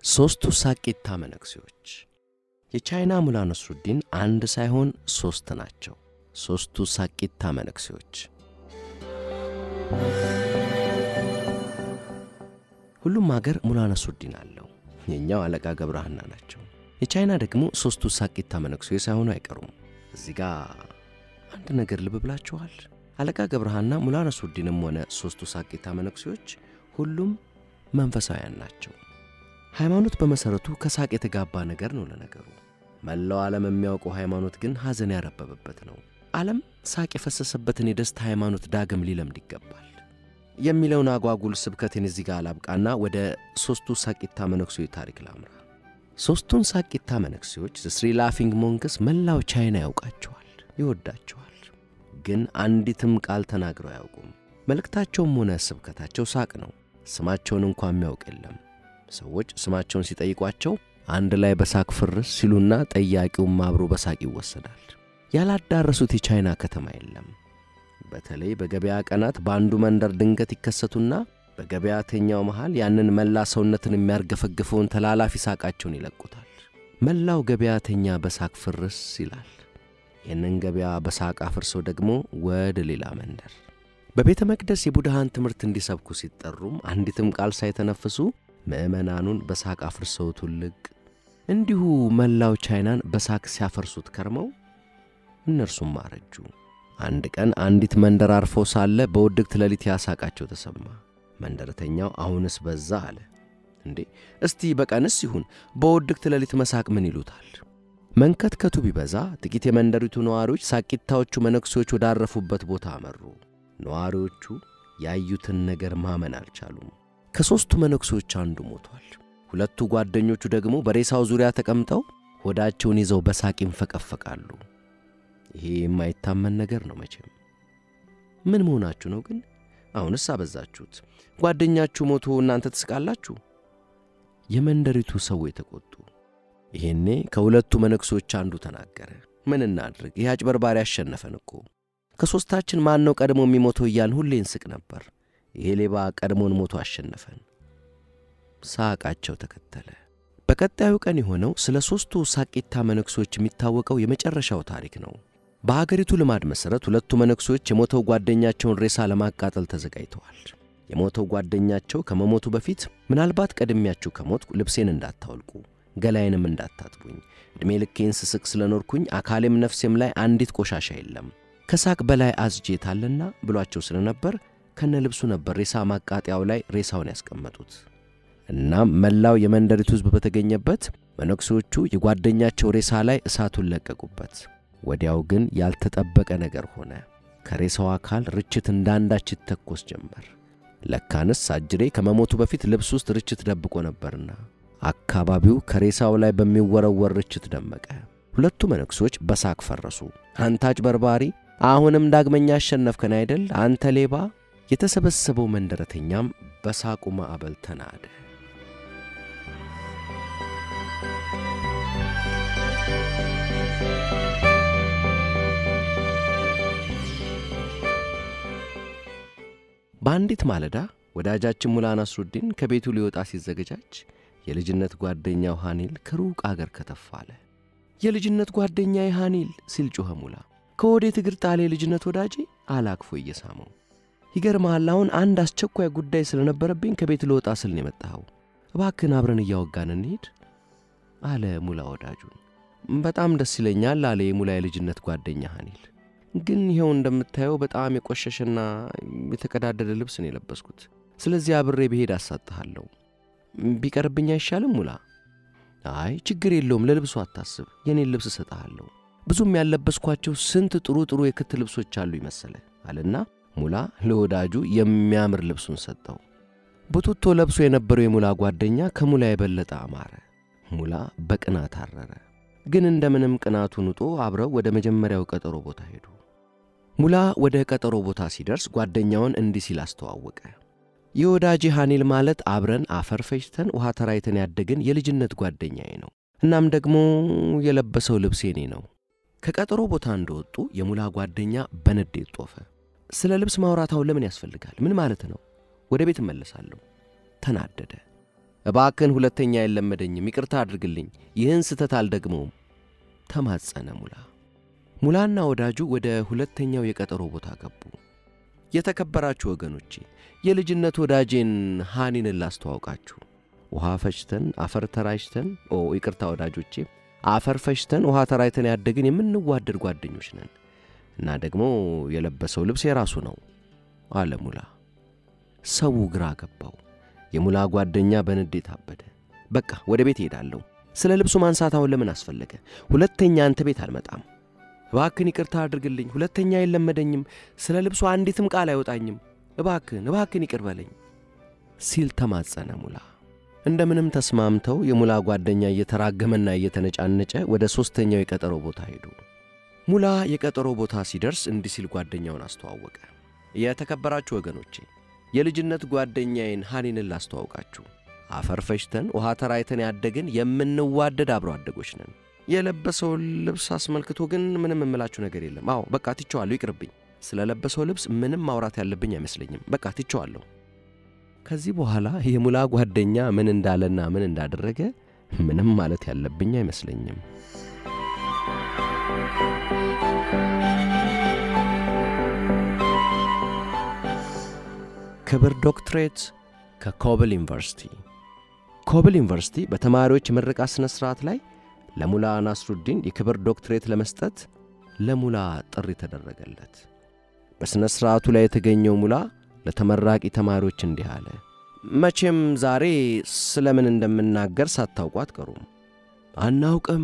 ሦስቱ ሳቂታ መነኩሴዎች የቻይና ሙላ ነስሩዲን አንድ ሳይሆን ሦስት ናቸው። ሦስቱ ሳቂታ መነኩሴዎች ሁሉም አገር ሙላ ነስሩዲን አለው። የእኛው አለቃ ገብረሃና ናቸው። የቻይና ደግሞ ሦስቱ ሳቂታ መነኩሴ ሳይሆኑ አይቀሩም። እዚህ ጋር አንድ ነገር ልብ ብላችኋል? አለቃ ገብረሃና ሙላ ነስሩዲንም ሆነ ሦስቱ ሳቂታ መነኩሴዎች ሁሉም መንፈሳውያን ናቸው። ሃይማኖት በመሠረቱ ከሳቅ የተጋባ ነገር ነው። ለነገሩ መላው ዓለም የሚያውቀው ሃይማኖት ግን ሐዘን ያረበበበት ነው። ዓለም ሳቅ የፈሰሰበትን የደስታ ሃይማኖት ዳግም ሊለምድ ይገባል የሚለውን አጓጉል ስብከቴን እዚህ ጋር አላብቃና ወደ ሦስቱ ሳቂታ መነኩሴዎች ታሪክ ላምራ። ሦስቱን ሳቂታ መነኩሴዎች ስሪ ላፊንግ ሞንክስ መላው ቻይና ያውቃቸዋል፣ ይወዳቸዋል። ግን አንዲትም ቃል ተናግረው አያውቁም። መልእክታቸውም ሆነ ስብከታቸው ሳቅ ነው። ስማቸውን እንኳ የሚያውቅ የለም። ሰዎች ስማቸውን ሲጠይቋቸው አንድ ላይ በሳቅ ፍርስ ሲሉና ጠያቂውም አብሮ በሳቅ ይወሰዳል። ያላዳረሱት የቻይና ከተማ የለም። በተለይ በገበያ ቀናት በአንዱ መንደር ድንገት ይከሰቱና በገበያተኛው መሃል ያንን መላ ሰውነትን የሚያርገፈግፈውን ተላላፊ ሳቃቸውን ይለቁታል። መላው ገበያተኛ በሳቅ ፍርስ ይላል። ይህንን ገበያ በሳቅ አፍርሰው ደግሞ ወደ ሌላ መንደር በቤተ መቅደስ የቡድሃን ትምህርት እንዲሰብኩ ሲጠሩም አንዲትም ቃል ሳይተነፍሱ ምዕመናኑን በሳቅ አፍርሰው ትልቅ እንዲሁ መላው ቻይናን በሳቅ ሲያፈርሱት ከርመው እነርሱም አረጁ። አንድ ቀን አንዲት መንደር አርፈው ሳለ በውድቅት ሌሊት ያሳቃቸው ተሰማ። መንደረተኛው አሁንስ በዛ አለ። እንዴ እስቲ በቀንስ ይሁን በውድቅት ሌሊት መሳቅ ምን ይሉታል? መንከትከቱ ቢበዛ ጥቂት የመንደሪቱ ነዋሪዎች ሳቂታዎቹ መነኩሴዎች ወዳረፉበት ቦታ አመሩ። ነዋሪዎቹ ያዩትን ነገር ማመን አልቻሉም። ከሦስቱ መነኩሴዎች አንዱ ሞቷል። ሁለቱ ጓደኞቹ ደግሞ በሬሳው ዙሪያ ተቀምጠው ሆዳቸውን ይዘው በሳቅ ይንፈቀፈቃሉ። ይሄ የማይታመን ነገር ነው መቼም። ምን መሆናችሁ ነው ግን? አሁንስ አበዛችሁት። ጓደኛችሁ ሞቶ እናንተ ትስቃላችሁ። የመንደሪቱ ሰዎች ተቆጡ። ይሄኔ ከሁለቱ መነኩሴዎች አንዱ ተናገረ። ምን እናድርግ? ይህ አጭበርባሪ አሸነፈን እኮ ከሦስታችን ማን ነው ቀድሞ የሚሞተው እያልን ሁሌ እንስቅ ነበር። ይሄ ሌባ ቀድሞን ሞቶ አሸነፈን። ሳቃቸው ተከተለ። በቀጣዩ ቀን የሆነው ስለ ሦስቱ ሳቂታ መነኩሴዎች የሚታወቀው የመጨረሻው ታሪክ ነው። በአገሪቱ ልማድ መሠረት ሁለቱ መነኩሴዎች የሞተው ጓደኛቸውን ሬሳ ለማቃጠል ተዘጋጅተዋል። የሞተው ጓደኛቸው ከመሞቱ በፊት ምናልባት ቀድሚያችሁ ከሞትኩ ልብሴን እንዳታወልቁ፣ ገላዬንም እንዳታጥቡኝ፣ ዕድሜ ልኬን ስስቅ ስለኖርኩኝ አካሌም ነፍሴም ላይ አንዲት ቆሻሻ የለም ከሳቅ በላይ አዝጄታልና ብሏቸው ስለነበር ከነ ልብሱ ነበር ሬሳ ማቃጠያው ላይ ሬሳውን ያስቀመጡት። እናም መላው የመንደሪቱ ሕዝብ በተገኘበት መነኩሴዎቹ የጓደኛቸው ሬሳ ላይ እሳቱን ለቀቁበት። ወዲያው ግን ያልተጠበቀ ነገር ሆነ። ከሬሳው አካል ርችት እንዳንዳች ይተኮስ ጀመር። ለካንስ አጅሬ ከመሞቱ በፊት ልብስ ውስጥ ርችት ደብቆ ነበርና አካባቢው ከሬሳው ላይ በሚወረወር ርችት ደመቀ። ሁለቱ መነኩሴዎች በሳቅ ፈረሱ። አንተ አጭበርባሪ አሁንም ዳግመኛ አሸነፍከን አይደል አንተ ሌባ! የተሰበሰበው መንደረተኛም በሳቁ ማዕበል ተናደ። በአንዲት ማለዳ ወዳጃችን ሙላ ነስሩዲን ከቤቱ ሊወጣ ሲዘገጃጅ የልጅነት ጓደኛው ሐኒል ከሩቅ አገር ከተፍ አለ። የልጅነት ጓደኛዬ ሐኒል ሲል ጮኸ ሙላ። ከወዴት እግር ጣሌ የልጅነት ወዳጄ አላክፎ እየሳመው። ይገርምሃል አሁን አንድ አስቸኳይ ጉዳይ ስለነበረብኝ ከቤት ልወጣ ስል ነው የመጣኸው። እባክህን አብረን እያወጋን እንሂድ አለ ሙላ ወዳጁን። በጣም ደስ ይለኛል አለ የሙላ የልጅነት ጓደኛ ሐኒል። ግን ይኸው እንደምታየው በጣም የቆሸሸና የተቀዳደደ ልብስ ነው የለበስኩት። ስለዚህ አብሬ ብሄድ አሳጥሃለሁ። ቢቀርብኝ አይሻልም ሙላ? አይ ችግር የለውም ለልብሱ አታስብ፣ የኔን ልብስ እሰጥሃለሁ። ብዙም ያለበስኳቸው ስንት ጥሩ ጥሩ የክት ልብሶች አሉ ይመሰለ አለና ሙላ ለወዳጁ የሚያምር ልብሱን ሰጠው። ቡቱቶ ለብሶ የነበረው የሙላ ጓደኛ ከሙላ የበለጠ አማረ። ሙላ በቅናት አረረ። ግን እንደምንም ቅናቱን ውጦ አብረው ወደ መጀመሪያው ቀጠሮ ቦታ ሄዱ። ሙላ ወደ ቀጠሮ ቦታ ሲደርስ ጓደኛውን እንዲህ ሲል አስተዋወቀ። የወዳጅ ሐኒል ማለት አብረን አፈር ፈጭተን ውሃ ተራይተን ያደግን የልጅነት ጓደኛዬ ነው። እናም ደግሞ የለበሰው ልብስ የኔ ነው። ከቀጠሮ ቦታ እንደወጡ የሙላ ጓደኛ በንዴት ጦፈ። ስለ ልብስ ማውራታው ለምን ያስፈልጋል? ምን ማለት ነው? ወደ ቤት እመለሳለሁ። ተናደደ። እባክን ሁለተኛ አይለመደኝም፣ ይቅርታ አድርግልኝ፣ ይህን ስህተት አልደግመውም ተማጸነ ሙላ። ሙላና ወዳጁ ወደ ሁለተኛው የቀጠሮ ቦታ ገቡ። የተከበራችሁ ወገኖቼ የልጅነት ወዳጄን ሃኒንን ላስተዋውቃችሁ። ውሃ ፈጭተን አፈር ተራጭተን፣ ኦ ይቅርታ ወዳጆቼ፣ አፈር ፈጭተን ውሃ ተራጭተን ያደግን የምንዋደድ ጓደኞች ነን እና ደግሞ የለበሰው ልብስ የራሱ ነው አለ ሙላ። ሰው ግራ ገባው። የሙላ ጓደኛ በንዴት አበደ። በቃ ወደ ቤት እሄዳለሁ። ስለ ልብሱ ማንሳት አሁን ለምን አስፈለገ? ሁለተኛ አንተ ቤት አልመጣም። እባክን ይቅርታ አድርግልኝ፣ ሁለተኛ አይለመደኝም፣ ስለ ልብሱ አንዲትም ቃል አይወጣኝም፣ እባክን እባክን ይቅር በለኝ ሲል ተማጸነ ሙላ። እንደምንም ተስማምተው የሙላ ጓደኛ እየተራገመና እየተነጫነጨ ወደ ሦስተኛው የቀጠሮ ቦታ ሄዱ። ሙላ የቀጠሮ ቦታ ሲደርስ እንዲህ ሲል ጓደኛውን አስተዋወቀ። የተከበራችሁ ወገኖቼ የልጅነት ጓደኛዬን ሃኒንን ላስተዋውቃችሁ። አፈር ፈጭተን ውሃ ተራይተን ያደግን የምንዋደድ አብሮ አደጎች ነን። የለበሰውን ልብስ አስመልክቶ ግን ምንም እምላችሁ ነገር የለም። አዎ በቃ ትቼዋለሁ፣ ይቅርብኝ። ስለ ለበሰው ልብስ ምንም ማውራት ያለብኝ አይመስለኝም። በቃ ትቼዋለሁ። ከዚህ በኋላ የሙላ ጓደኛ ምን እንዳለና ምን እንዳደረገ ምንም ማለት ያለብኝ አይመስለኝም። ክብር ዶክትሬት ከኮብል ዩኒቨርሲቲ። ኮብል ዩኒቨርሲቲ በተማሪዎች የምረቃ ሥነ ሥርዓት ላይ ለሙላ ናስሩዲን የክብር ዶክትሬት ለመስጠት ለሙላ ጥሪ ተደረገለት። በሥነ ሥርዓቱ ላይ የተገኘው ሙላ ለተመራቂ ተማሪዎች እንዲህ አለ። መቼም ዛሬ ስለምን እንደምናገር ሳታውቁ አትቀሩም። አናውቅም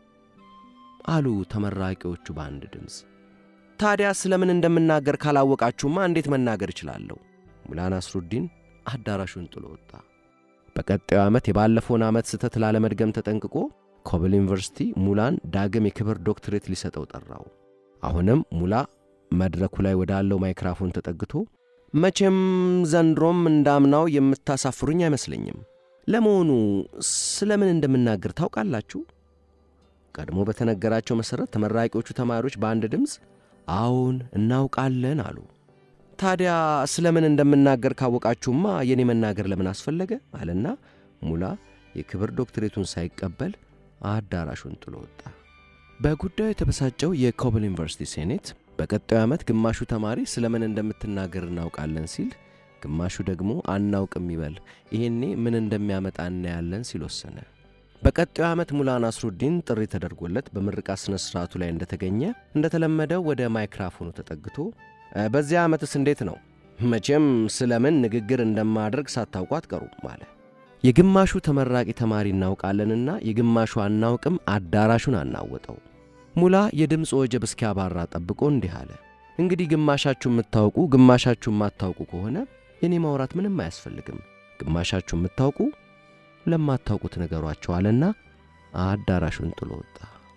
አሉ ተመራቂዎቹ በአንድ ድምፅ። ታዲያ ስለምን እንደምናገር ካላወቃችሁማ እንዴት መናገር እችላለሁ? ሙላ ናስሩዲን አዳራሹን ጥሎ ወጣ። በቀጣዩ ዓመት የባለፈውን ዓመት ስህተት ላለመድገም ተጠንቅቆ ኮብል ዩኒቨርሲቲ ሙላን ዳግም የክብር ዶክትሬት ሊሰጠው ጠራው። አሁንም ሙላ መድረኩ ላይ ወዳለው ማይክራፎን ተጠግቶ መቼም ዘንድሮም እንዳምናው የምታሳፍሩኝ አይመስለኝም። ለመሆኑ ስለምን እንደምናገር ታውቃላችሁ? ቀድሞ በተነገራቸው መሠረት ተመራቂዎቹ ተማሪዎች በአንድ ድምፅ አዎን እናውቃለን አሉ። ታዲያ ስለምን እንደምናገር ካወቃችሁማ የኔ መናገር ለምን አስፈለገ? አለና ሙላ የክብር ዶክትሬቱን ሳይቀበል አዳራሹን ጥሎ ወጣ። በጉዳዩ የተበሳጨው የኮብል ዩኒቨርሲቲ ሴኔት በቀጣዩ ዓመት ግማሹ ተማሪ ስለምን እንደምትናገር እናውቃለን ሲል፣ ግማሹ ደግሞ አናውቅም ይበል፣ ይሄኔ ምን እንደሚያመጣ እናያለን ሲል ወሰነ። በቀጣዩ ዓመት ሙላ ናስሩዲን ጥሪ ተደርጎለት በምርቃት ሥነ ሥርዓቱ ላይ እንደተገኘ እንደተለመደው ወደ ማይክራፎኑ ተጠግቶ በዚያ ዓመትስ እንዴት ነው? መቼም ስለምን ንግግር እንደማድረግ ሳታውቁ አትቀሩም አለ። የግማሹ ተመራቂ ተማሪ እናውቃለንና የግማሹ አናውቅም አዳራሹን አናወጠው። ሙላ የድምፅ ወጀብ እስኪያባራ ጠብቆ እንዲህ አለ። እንግዲህ ግማሻችሁ የምታውቁ ግማሻችሁ የማታውቁ ከሆነ የኔ ማውራት ምንም አያስፈልግም። ግማሻችሁ የምታውቁ ለማታውቁት ነገሯቸው አለና አዳራሹን ጥሎ ወጣ።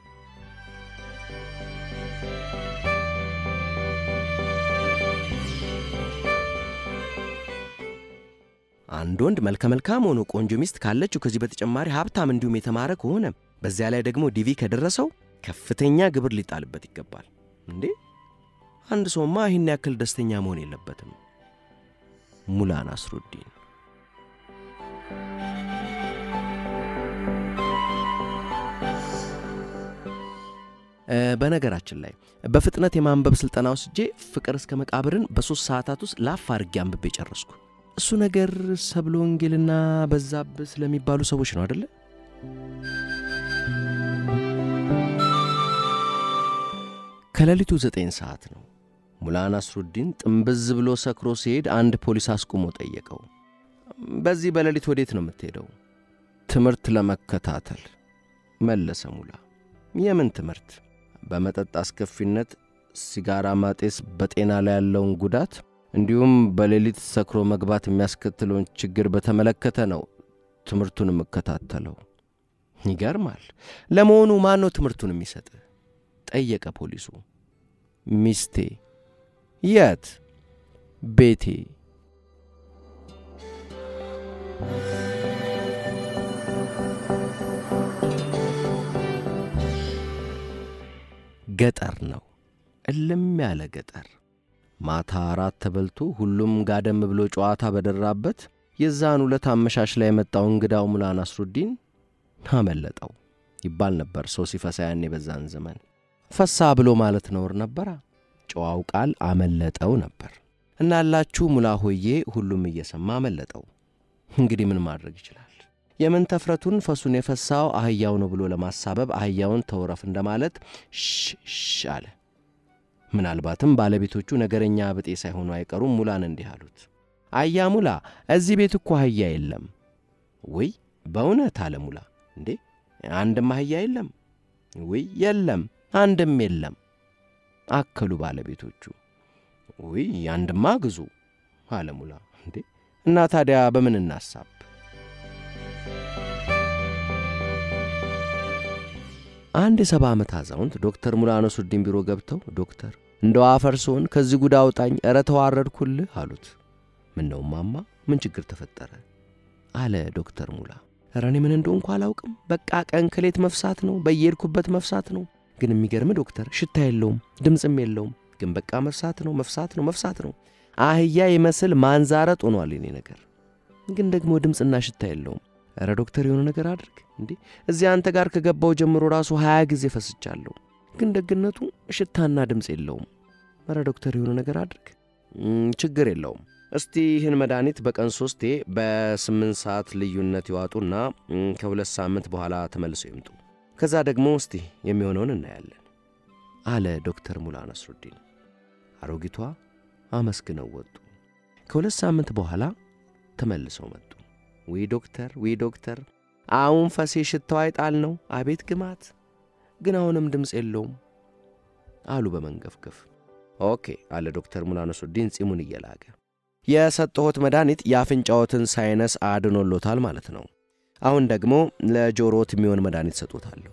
አንድ ወንድ መልከ መልካም ሆኖ ቆንጆ ሚስት ካለችው ከዚህ በተጨማሪ ሀብታም እንዲሁም የተማረ ከሆነ በዚያ ላይ ደግሞ ዲቪ ከደረሰው ከፍተኛ ግብር ሊጣልበት ይገባል። እንዴ አንድ ሰውማ ይህን ያክል ደስተኛ መሆን የለበትም። ሙላ ናስሩዲን በነገራችን ላይ በፍጥነት የማንበብ ሥልጠና ወስጄ ፍቅር እስከ መቃብርን በሦስት ሰዓታት ውስጥ ላፍ አድርጌ አንብቤ ጨረስኩ። እሱ ነገር ሰብለ ወንጌልና በዛብህ ስለሚባሉ ሰዎች ነው አደለ? ከሌሊቱ ዘጠኝ ሰዓት ነው። ሙላ ናስሩዲን ጥንብዝ ብሎ ሰክሮ ሲሄድ አንድ ፖሊስ አስቁሞ ጠየቀው። በዚህ በሌሊት ወዴት ነው የምትሄደው? ትምህርት ለመከታተል መለሰ ሙላ። የምን ትምህርት? በመጠጥ አስከፊነት፣ ሲጋራ ማጤስ በጤና ላይ ያለውን ጉዳት እንዲሁም በሌሊት ሰክሮ መግባት የሚያስከትለውን ችግር በተመለከተ ነው ትምህርቱን የምከታተለው። ይገርማል። ለመሆኑ ማን ነው ትምህርቱን የሚሰጥ? ጠየቀ ፖሊሱ። ሚስቴ። የት? ቤቴ። ገጠር ነው፣ እልም ያለ ገጠር። ማታ አራት ተበልቶ ሁሉም ጋደም ብሎ ጨዋታ በደራበት የዛን ሁለት አመሻሽ ላይ የመጣው እንግዳው ሙላ ናስሩዲን አመለጠው ይባል ነበር ሰው ሲፈሳ ያኔ በዛን ዘመን ፈሳ ብሎ ማለት ነውር ነበራ። ጨዋው ቃል አመለጠው ነበር። እናላችሁ ሙላ ሆዬ ሁሉም እየሰማ አመለጠው። እንግዲህ ምን ማድረግ ይችላል? የምን ተፍረቱን ፈሱን የፈሳው አህያው ነው ብሎ ለማሳበብ አህያውን ተውረፍ እንደማለት ሽሽ አለ። ምናልባትም ባለቤቶቹ ነገረኛ ብጤ ሳይሆኑ አይቀሩም። ሙላን እንዲህ አሉት፣ አያ ሙላ፣ እዚህ ቤት እኮ አህያ የለም። ውይ በእውነት አለ ሙላ። እንዴ አንድም አህያ የለም? ውይ የለም፣ አንድም የለም አከሉ ባለቤቶቹ። ውይ አንድማ ግዙ አለ ሙላ። እንዴ እና ታዲያ በምን እናሳብ? አንድ የሰባ ዓመት አዛውንት ዶክተር ሙላ ነሱዲን ቢሮ ገብተው ዶክተር እንደው አፈር ስሆን ከዚህ ጉድ አውጣኝ፣ ኧረ ተዋረድኩልህ አሉት። ምን ነው ማማ፣ ምን ችግር ተፈጠረ? አለ ዶክተር ሙላ። ኧረ እኔ ምን እንደሆንኩ አላውቅም። በቃ ቀን ከሌት መፍሳት ነው፣ በየሄድኩበት መፍሳት ነው። ግን የሚገርም ዶክተር ሽታ የለውም፣ ድምፅም የለውም። ግን በቃ መፍሳት ነው፣ መፍሳት ነው፣ መፍሳት ነው። አህያ ይመስል ማንዛረጥ ሆኗል የኔ ነገር። ግን ደግሞ ድምፅና ሽታ የለውም። ኧረ ዶክተር የሆነ ነገር አድርግ እንዴ! እዚህ አንተ ጋር ከገባው ጀምሮ ራሱ ሀያ ጊዜ ፈስቻለሁ። ግን ደግነቱ ሽታና ድምፅ የለውም። ኧረ ዶክተር የሆነ ነገር አድርግ። ችግር የለውም። እስቲ ይህን መድኃኒት በቀን ሶስቴ በስምንት ሰዓት ልዩነት ይዋጡና ከሁለት ሳምንት በኋላ ተመልሰው ይምጡ። ከዛ ደግሞ እስቲ የሚሆነውን እናያለን አለ ዶክተር ሙላ ነስሩዲን። አሮጊቷ አመስግነው ወጡ። ከሁለት ሳምንት በኋላ ተመልሰው መጡ። ዊ ዶክተር ዊ ዶክተር፣ አሁን ፈሴ ሽታው አይጣል ነው። አቤት ግማት! ግን አሁንም ድምፅ የለውም አሉ በመንገፍገፍ። ኦኬ አለ ዶክተር ሙላ ነስሩዲን ጺሙን እየላገ የሰጠሁት መድኃኒት የአፍንጫዎትን ሳይነስ አድኖሎታል ማለት ነው። አሁን ደግሞ ለጆሮት የሚሆን መድኃኒት ሰጦታለሁ።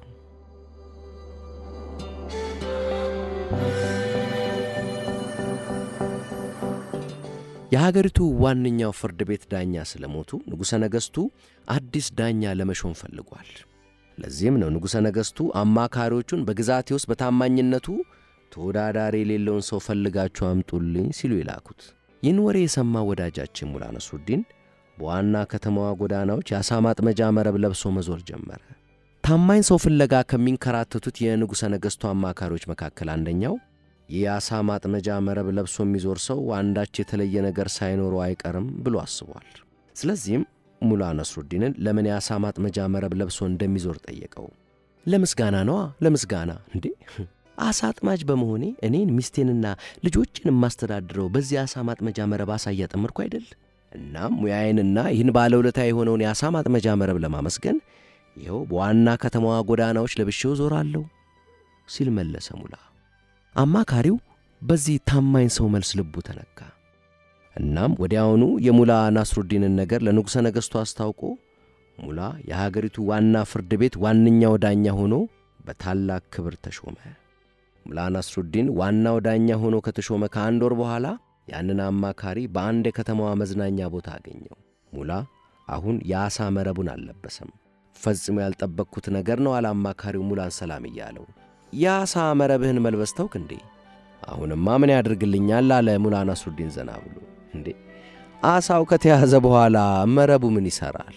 የሀገሪቱ ዋነኛው ፍርድ ቤት ዳኛ ስለሞቱ ንጉሠ ነገሥቱ አዲስ ዳኛ ለመሾም ፈልጓል። ለዚህም ነው ንጉሠ ነገሥቱ አማካሪዎቹን በግዛቴ ውስጥ በታማኝነቱ ተወዳዳሪ የሌለውን ሰው ፈልጋችሁ አምጡልኝ ሲሉ የላኩት። ይህን ወሬ የሰማ ወዳጃችን ሙላ ነስሩዲን በዋና ከተማዋ ጎዳናዎች የአሳ ማጥመጃ መረብ ለብሶ መዞር ጀመረ። ታማኝ ሰው ፍለጋ ከሚንከራተቱት የንጉሠ ነገሥቱ አማካሪዎች መካከል አንደኛው ይህ የአሳ ማጥመጃ መረብ ለብሶ የሚዞር ሰው አንዳች የተለየ ነገር ሳይኖረው አይቀርም ብሎ አስቧል። ስለዚህም ሙላ ነስሩዲንን ለምን የአሳ ማጥመጃ መረብ ለብሶ እንደሚዞር ጠየቀው። ለምስጋና ነዋ፣ ለምስጋና እንዴ አሳ አጥማጅ በመሆኔ እኔን ሚስቴንና ልጆችን የማስተዳድረው በዚህ አሳ ማጥመጃ መረብ አሳ እያጠመድኩ አይደል? እናም ሙያዬንና ይህን ባለውለታ የሆነውን የአሳ ማጥመጃ መረብ ለማመስገን ይኸው በዋና ከተማዋ ጎዳናዎች ለብሼው ዞራለሁ ሲል መለሰ ሙላ። አማካሪው በዚህ ታማኝ ሰው መልስ ልቡ ተነካ። እናም ወዲያውኑ የሙላ ናስሩዲንን ነገር ለንጉሠ ነገሥቱ አስታውቆ ሙላ የሀገሪቱ ዋና ፍርድ ቤት ዋነኛው ዳኛ ሆኖ በታላቅ ክብር ተሾመ። ሙላ ናስሩዲን ዋናው ዳኛ ሆኖ ከተሾመ ከአንድ ወር በኋላ ያንን አማካሪ በአንድ የከተማዋ መዝናኛ ቦታ አገኘው። ሙላ አሁን የአሳ መረቡን አልለበሰም። ፈጽሞ ያልጠበቅኩት ነገር ነው አለ አማካሪው ሙላን ሰላም እያለው። የአሳ መረብህን መልበስ ተውክ እንዴ? አሁንማ ምን ያደርግልኛል አለ ሙላ ናስሩዲን ዘና ብሎ። እንዴ አሳው ከተያዘ በኋላ መረቡ ምን ይሠራል?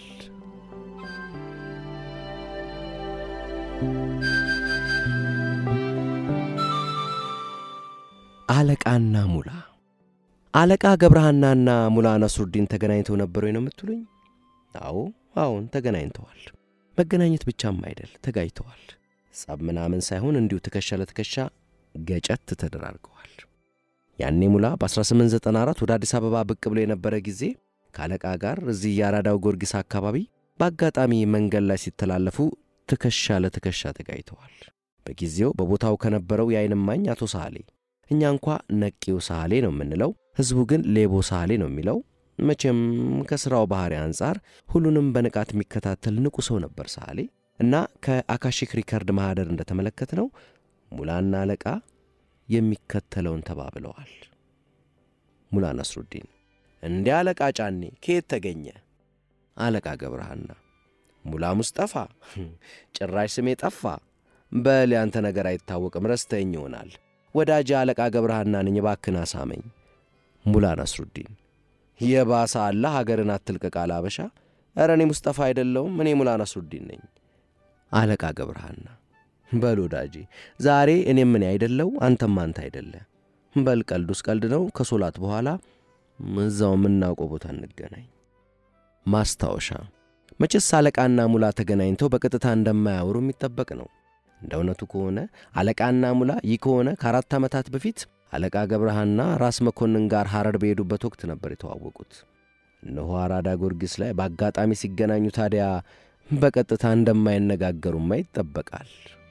አለቃና ሙላ አለቃ ገብረሃናና ሙላ ነስሩዲን ተገናኝተው ነበር ወይ ነው የምትሉኝ? አዎ አዎን ተገናኝተዋል። መገናኘት ብቻም አይደል ተጋጅተዋል። ጸብ ምናምን ሳይሆን እንዲሁ ትከሻ ለትከሻ ገጨት ተደራርገዋል። ያኔ ሙላ በ1894 ወደ አዲስ አበባ ብቅ ብሎ የነበረ ጊዜ ከአለቃ ጋር እዚህ የአራዳው ጊዮርጊስ አካባቢ በአጋጣሚ መንገድ ላይ ሲተላለፉ ትከሻ ለትከሻ ተጋጅተዋል። በጊዜው በቦታው ከነበረው የዓይን እማኝ አቶ ሳህሌ እኛ እንኳ ነቂው ሳህሌ ነው የምንለው፣ ሕዝቡ ግን ሌቦ ሳህሌ ነው የሚለው። መቼም ከሥራው ባሕሪ አንጻር ሁሉንም በንቃት የሚከታተል ንቁ ሰው ነበር ሳህሌ እና ከአካሺክ ሪከርድ ማኅደር እንደተመለከት ነው ሙላና አለቃ የሚከተለውን ተባብለዋል። ሙላ ነስሩዲን እንዲህ አለቃ ጫኔ ከየት ተገኘ? አለቃ ገብረሃና ሙላ ሙስጠፋ ጭራሽ ስሜ ጠፋ። በል ያንተ ነገር አይታወቅም፣ ረስተኝ ይሆናል። ወዳጅ አለቃ ገብረሃና ነኝ፣ እባክህን አሳመኝ። ሙላ ነስሩዲን የባሰ አለ ሀገርን አትልቀቅ አለ አበሻ። ኧረ እኔ ሙስጠፋ አይደለውም እኔ ሙላ ነስሩዲን ነኝ። አለቃ ገብረሃና በል ወዳጄ ዛሬ እኔም እኔ አይደለው አንተም አንተ አይደለ። በል ቀልዱስ ቀልድ ነው። ከሶላት በኋላ እዛው የምናውቀው ቦታ እንገናኝ። ማስታወሻ መቼስ አለቃና ሙላ ተገናኝተው በቀጥታ እንደማያወሩ የሚጠበቅ ነው። እንደ እውነቱ ከሆነ አለቃና ሙላ ይህ ከሆነ ከአራት ዓመታት በፊት አለቃ ገብረሃና ራስ መኮንን ጋር ሐረር በሄዱበት ወቅት ነበር የተዋወቁት። እነሆ አራዳ ጊዮርጊስ ላይ በአጋጣሚ ሲገናኙ ታዲያ በቀጥታ እንደማይነጋገሩማ ይጠበቃል።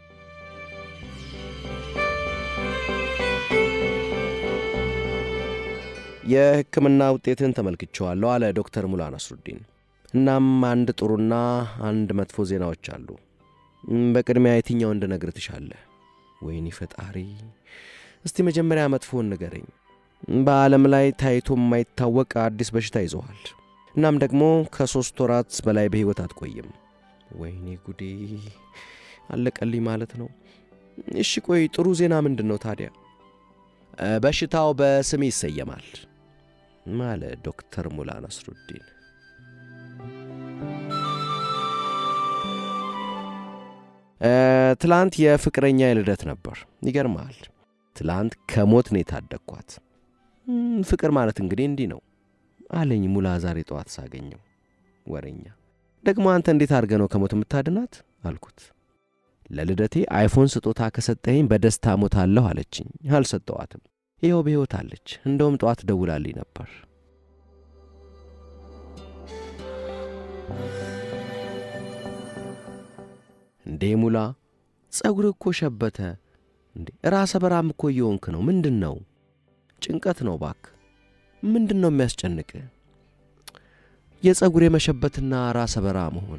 የሕክምና ውጤትን ተመልክቼዋለሁ አለ ዶክተር ሙላ ነስሩዲን። እናም አንድ ጥሩና አንድ መጥፎ ዜናዎች አሉ። በቅድሚያ የትኛው እንድነግር ትሻለህ? ወይኔ ፈጣሪ፣ እስቲ መጀመሪያ መጥፎን ንገረኝ። በዓለም ላይ ታይቶ የማይታወቅ አዲስ በሽታ ይዘዋል። እናም ደግሞ ከሦስት ወራት በላይ በሕይወት አትቆይም። ወይኔ ጉዴ፣ አለቀልኝ ማለት ነው። እሺ ቆይ ጥሩ ዜና ምንድን ነው ታዲያ? በሽታው በስሜ ይሰየማል አለ ዶክተር ሙላ ነስሩዲን። ትላንት የፍቅረኛ የልደት ነበር። ይገርማል። ትላንት ከሞት ነው የታደግኳት። ፍቅር ማለት እንግዲህ እንዲህ ነው አለኝ ሙላ ዛሬ ጠዋት ሳገኘው። ወሬኛ ደግሞ አንተ እንዴት አድርገ ነው ከሞት የምታድናት አልኩት። ለልደቴ አይፎን ስጦታ ከሰጠኸኝ በደስታ ሞታለሁ አለችኝ። አልሰጠዋትም። ይኸው በሕይወት አለች። እንደውም ጠዋት ደውላልኝ ነበር። እንዴ ሙላ ጸጉር እኮ ሸበተ እንዴ! ራሰ በራም እኮ እየሆንክ ነው። ምንድን ነው? ጭንቀት ነው ባክ። ምንድን ነው የሚያስጨንቅ? የጸጉር የመሸበትና ራሰ በራ መሆን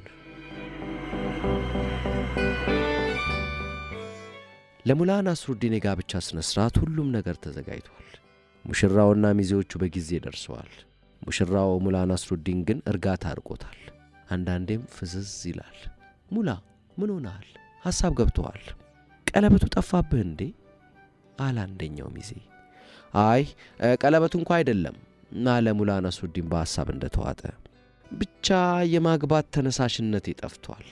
ለሙላ ናስሩዲን የጋብቻ ሥነ ሥርዓት ሁሉም ነገር ተዘጋጅቷል። ሙሽራውና ሚዜዎቹ በጊዜ ደርሰዋል። ሙሽራው ሙላ ናስሩዲን ግን እርጋታ አርቆታል። አንዳንዴም ፍዝዝ ይላል። ሙላ ምን ሆነሃል? ሐሳብ ገብተዋል። ቀለበቱ ጠፋብህ እንዴ? አለ አንደኛው ሚዜ። አይ ቀለበቱ እንኳ አይደለም አለ ሙላ ናስሩዲን በሐሳብ እንደተዋጠ። ብቻ የማግባት ተነሳሽነቴ ጠፍቷል።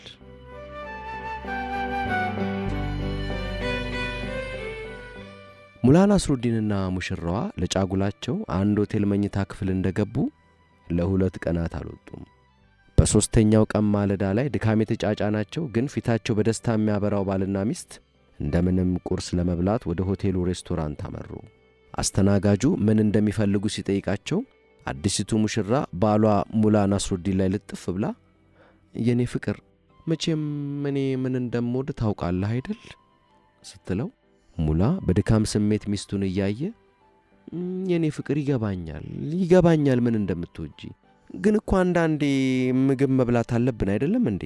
ሙላ ናስሩዲንና ሙሽራዋ ለጫጉላቸው አንድ ሆቴል መኝታ ክፍል እንደገቡ ለሁለት ቀናት አልወጡም። በሦስተኛው ቀን ማለዳ ላይ ድካም የተጫጫናቸው ግን ፊታቸው በደስታ የሚያበራው ባልና ሚስት እንደምንም ቁርስ ለመብላት ወደ ሆቴሉ ሬስቶራንት አመሩ። አስተናጋጁ ምን እንደሚፈልጉ ሲጠይቃቸው አዲሲቱ ሙሽራ ባሏ ሙላ ናስሩዲን ላይ ልጥፍ ብላ የእኔ ፍቅር መቼም እኔ ምን እንደምወድ ታውቃለህ አይደል ስትለው ሙላ በድካም ስሜት ሚስቱን እያየ የእኔ ፍቅር ይገባኛል ይገባኛል ምን እንደምትወጂ ግን እኮ አንዳንዴ ምግብ መብላት አለብን አይደለም እንዴ?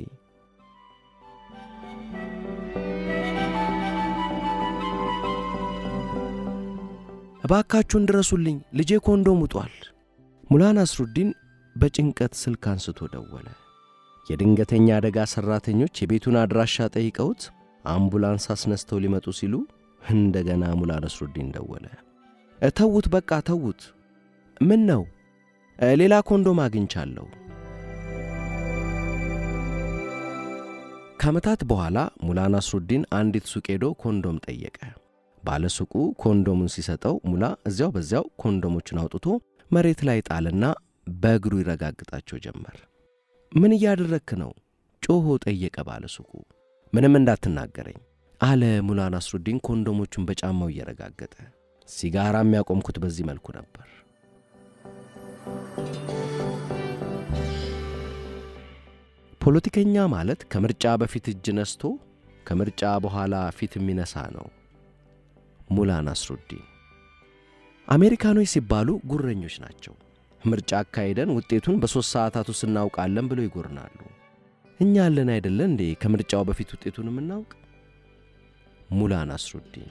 እባካችሁን ድረሱልኝ፣ ልጄ ኮንዶም ውጧል። ሙላ ናስሩዲን በጭንቀት ስልክ አንስቶ ደወለ። የድንገተኛ አደጋ ሠራተኞች የቤቱን አድራሻ ጠይቀውት አምቡላንስ አስነስተው ሊመጡ ሲሉ እንደገና ሙላ ነስሩዲን ደወለ። ተዉት፣ በቃ ተዉት። ምን ነው? ሌላ ኮንዶም አግኝቻለሁ። ከዓመታት በኋላ ሙላ ናስሩዲን አንዲት ሱቅ ሄዶ ኮንዶም ጠየቀ። ባለ ሱቁ ኮንዶሙን ሲሰጠው ሙላ እዚያው በዚያው ኮንዶሞቹን አውጥቶ መሬት ላይ ጣልና በእግሩ ይረጋግጣቸው ጀመር። ምን እያደረግክ ነው? ጮሆ ጠየቀ ባለ ሱቁ። ምንም እንዳትናገረኝ አለ ሙላ ናስሩዲን ኮንዶሞቹን በጫማው እየረጋገጠ። ሲጋራ የሚያቆምኩት በዚህ መልኩ ነበር። ፖለቲከኛ ማለት ከምርጫ በፊት እጅ ነስቶ ከምርጫ በኋላ ፊት የሚነሳ ነው። ሙላ ናስሩዲን አሜሪካኖች ሲባሉ ጉረኞች ናቸው። ምርጫ አካሂደን ውጤቱን በሦስት ሰዓታት ውስጥ እናውቃለን ብለው ይጎርናሉ። እኛ አለን አይደለ እንዴ ከምርጫው በፊት ውጤቱን የምናውቅ? ሙላ ናስሩዲን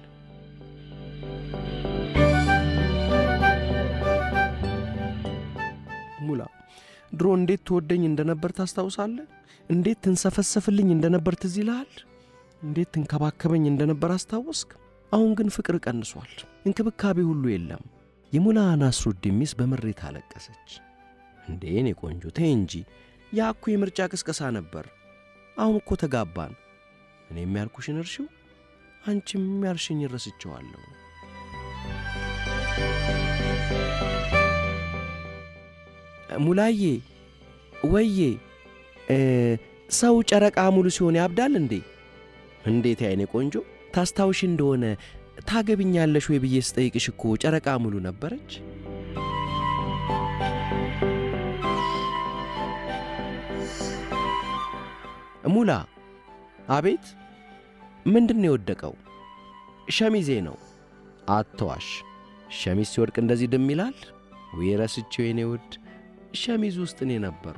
ሙላ ድሮ እንዴት ትወደኝ እንደነበር ታስታውሳለህ? እንዴት ትንሰፈሰፍልኝ እንደነበር ትዝ ይልሃል? እንዴት ትንከባከበኝ እንደነበር አስታወስክ? አሁን ግን ፍቅር ቀንሷል፣ እንክብካቤ ሁሉ የለም። የሙላ ናስሩዲን ሚስት በምሬት አለቀሰች። እንዴ እኔ ቆንጆ ተይ እንጂ ያ እኮ የምርጫ ቅስቀሳ ነበር። አሁን እኮ ተጋባን። እኔም ያልኩሽን እርሺው፣ አንቺም ያልሽኝ ረስቸዋለሁ። ሙላዬ ወዬ ሰው ጨረቃ ሙሉ ሲሆን ያብዳል እንዴ? እንዴት ያይኔ ቆንጆ ታስታውሽ እንደሆነ ታገብኛለሽ ወይ ብዬ ስጠይቅሽ እኮ ጨረቃ ሙሉ ነበረች። ሙላ አቤት። ምንድን ነው የወደቀው? ሸሚዜ ነው። አትዋሽ። ሸሚዝ ሲወድቅ እንደዚህ ድም ይላል? ወይ ረስቼው የኔ ውድ ሸሚዝ ውስጥ እኔ ነበርኩ።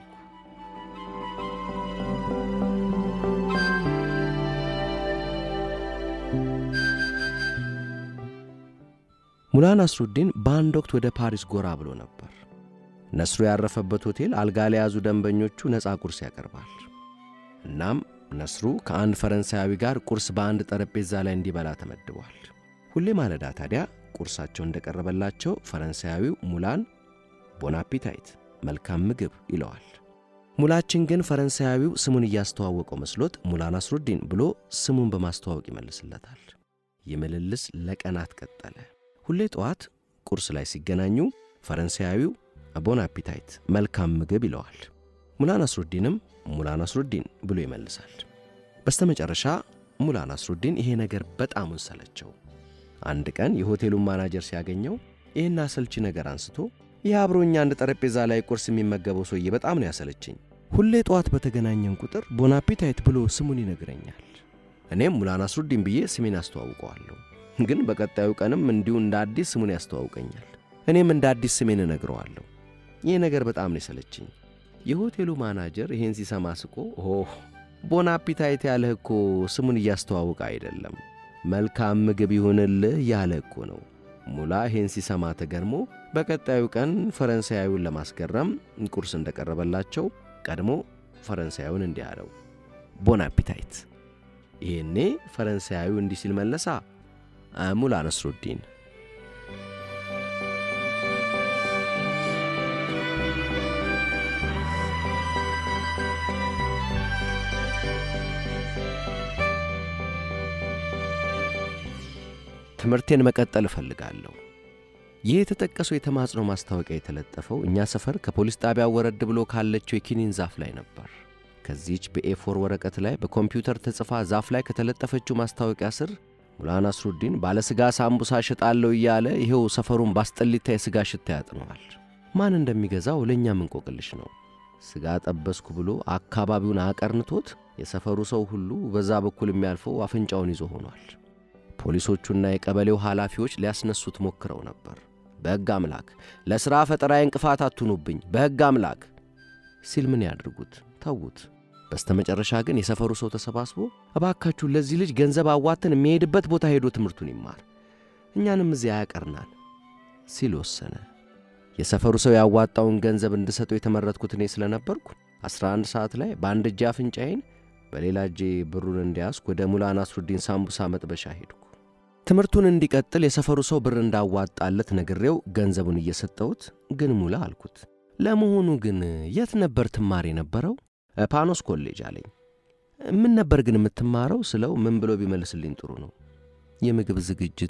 ሙላ ናስሩዲን በአንድ ወቅት ወደ ፓሪስ ጎራ ብሎ ነበር። ነስሩ ያረፈበት ሆቴል አልጋ ለያዙ ደንበኞቹ ነፃ ቁርስ ያቀርባል። እናም ነስሩ ከአንድ ፈረንሳያዊ ጋር ቁርስ በአንድ ጠረጴዛ ላይ እንዲበላ ተመድቧል። ሁሌ ማለዳ ታዲያ ቁርሳቸው እንደቀረበላቸው ፈረንሳያዊው ሙላን ቦናፒታይት መልካም ምግብ ይለዋል። ሙላችን ግን ፈረንሳያዊው ስሙን እያስተዋወቀው መስሎት ሙላ ናስሩዲን ብሎ ስሙን በማስተዋወቅ ይመልስለታል። ይህ ምልልስ ለቀናት ቀጠለ። ሁሌ ጠዋት ቁርስ ላይ ሲገናኙ ፈረንሳያዊው ቦን አፒታይት መልካም ምግብ ይለዋል። ሙላ ናስሩዲንም ሙላ ናስሩዲን ብሎ ይመልሳል። በስተመጨረሻ ሙላ ናስሩዲን ይሄ ነገር በጣሙን ሰለቸው። አንድ ቀን የሆቴሉን ማናጀር ሲያገኘው ይህን አሰልቺ ነገር አንስቶ ይህ አብሮኛ አንድ ጠረጴዛ ላይ ቁርስ የሚመገበው ሰውዬ በጣም ነው ያሰለችኝ። ሁሌ ጠዋት በተገናኘን ቁጥር ቦን አፒታይት ብሎ ስሙን ይነግረኛል። እኔም ሙላ ናስሩዲን ብዬ ስሜን አስተዋውቀዋለሁ። ግን በቀጣዩ ቀንም እንዲሁ እንደ አዲስ ስሙን ያስተዋውቀኛል። እኔም እንደ አዲስ ስሜን እነግረዋለሁ። ይህ ነገር በጣም ነው የሰለችኝ። የሆቴሉ ማናጀር ይሄን ሲሰማ ስቆ ኦህ ቦን አፒታይት ያለህ እኮ ስሙን እያስተዋውቀ አይደለም መልካም ምግብ ይሁንልህ ያለ እኮ ነው። ሙላ ይሄን ሲሰማ ተገርሞ በቀጣዩ ቀን ፈረንሳያዊውን ለማስገረም ቁርስ እንደቀረበላቸው ቀድሞ ፈረንሳያዊውን እንዲህ አለው፣ ቦን አፒታይት። ይሄኔ ፈረንሳያዊው እንዲህ ሲል መለሳ፣ ሙላ ነስሩዲን ትምህርቴን መቀጠል እፈልጋለሁ። ይህ የተጠቀሰው የተማጽኖ ማስታወቂያ የተለጠፈው እኛ ሰፈር ከፖሊስ ጣቢያው ወረድ ብሎ ካለችው የኪኒን ዛፍ ላይ ነበር። ከዚች በኤፎር ወረቀት ላይ በኮምፒውተር ተጽፋ ዛፍ ላይ ከተለጠፈችው ማስታወቂያ ስር ሙላ ናስሩዲን ባለሥጋ ሳምቡሳ ሽጣለሁ እያለ ይኸው ሰፈሩን ባስጠሊታ የሥጋ ሽታ ያጥነዋል። ማን እንደሚገዛው ለእኛም እንቆቅልሽ ነው። ሥጋ ጠበስኩ ብሎ አካባቢውን አቀርንቶት የሰፈሩ ሰው ሁሉ በዛ በኩል የሚያልፈው አፍንጫውን ይዞ ሆኗል። ፖሊሶቹና የቀበሌው ኃላፊዎች ሊያስነሱት ሞክረው ነበር። በሕግ አምላክ ለሥራ ፈጠራዬ እንቅፋት አትኑብኝ፣ በሕግ አምላክ ሲል ምን ያድርጉት? ተዉት። በስተመጨረሻ ግን የሰፈሩ ሰው ተሰባስቦ እባካችሁ ለዚህ ልጅ ገንዘብ አዋተን የሚሄድበት ቦታ ሄዶ ትምህርቱን ይማር፣ እኛንም እዚያ ያቀርናል ሲል ወሰነ። የሰፈሩ ሰው ያዋጣውን ገንዘብ እንድሰጠው የተመረጥኩት እኔ ስለነበርኩ 11 ሰዓት ላይ በአንድ እጄ አፍንጫዬን በሌላ እጄ ብሩን እንዲያስኩ ወደ ሙላ ናስሩዲን ሳምቡሳ መጥበሻ ሄድኩ። ትምህርቱን እንዲቀጥል የሰፈሩ ሰው ብር እንዳዋጣለት ነግሬው ገንዘቡን እየሰጠሁት፣ ግን ሙላ አልኩት፣ ለመሆኑ ግን የት ነበር ትማር የነበረው? ፓኖስ ኮሌጅ አለኝ። ምን ነበር ግን የምትማረው ስለው ምን ብሎ ቢመልስልኝ ጥሩ ነው? የምግብ ዝግጅት።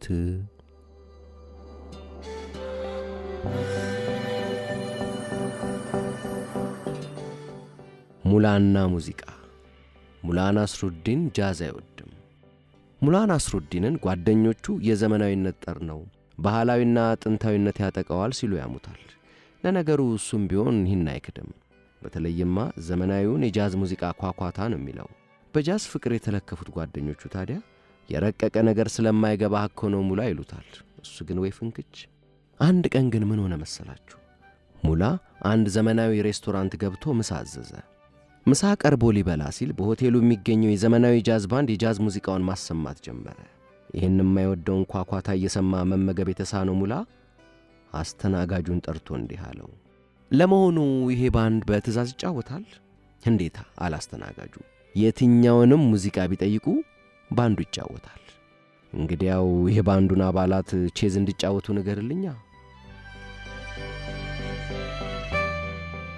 ሙላና ሙዚቃ ሙላ ናስሩዲን ጃዝ አይወድም። ሙላ ናስሩዲንን ጓደኞቹ የዘመናዊነት ጠር ነው፣ ባህላዊና ጥንታዊነት ያጠቀዋል ሲሉ ያሙታል። ለነገሩ እሱም ቢሆን ይህን አይክድም። በተለይማ ዘመናዊውን የጃዝ ሙዚቃ ኳኳታ ነው የሚለው። በጃዝ ፍቅር የተለከፉት ጓደኞቹ ታዲያ የረቀቀ ነገር ስለማይገባህ እኮ ነው ሙላ ይሉታል። እሱ ግን ወይ ፍንክች። አንድ ቀን ግን ምን ሆነ መሰላችሁ? ሙላ አንድ ዘመናዊ ሬስቶራንት ገብቶ ምሳ አዘዘ። ምሳ ቀርቦ ሊበላ ሲል በሆቴሉ የሚገኘው የዘመናዊ ጃዝ ባንድ የጃዝ ሙዚቃውን ማሰማት ጀመረ። ይህን የማይወደውን ኳኳታ እየሰማ መመገብ የተሳነው ሙላ አስተናጋጁን ጠርቶ እንዲህ አለው፣ ለመሆኑ ይሄ ባንድ በትእዛዝ ይጫወታል? እንዴታ አለ አስተናጋጁ። የትኛውንም ሙዚቃ ቢጠይቁ ባንዱ ይጫወታል። እንግዲያው ይሄ ባንዱን አባላት ቼዝ እንዲጫወቱ ንገርልኛ።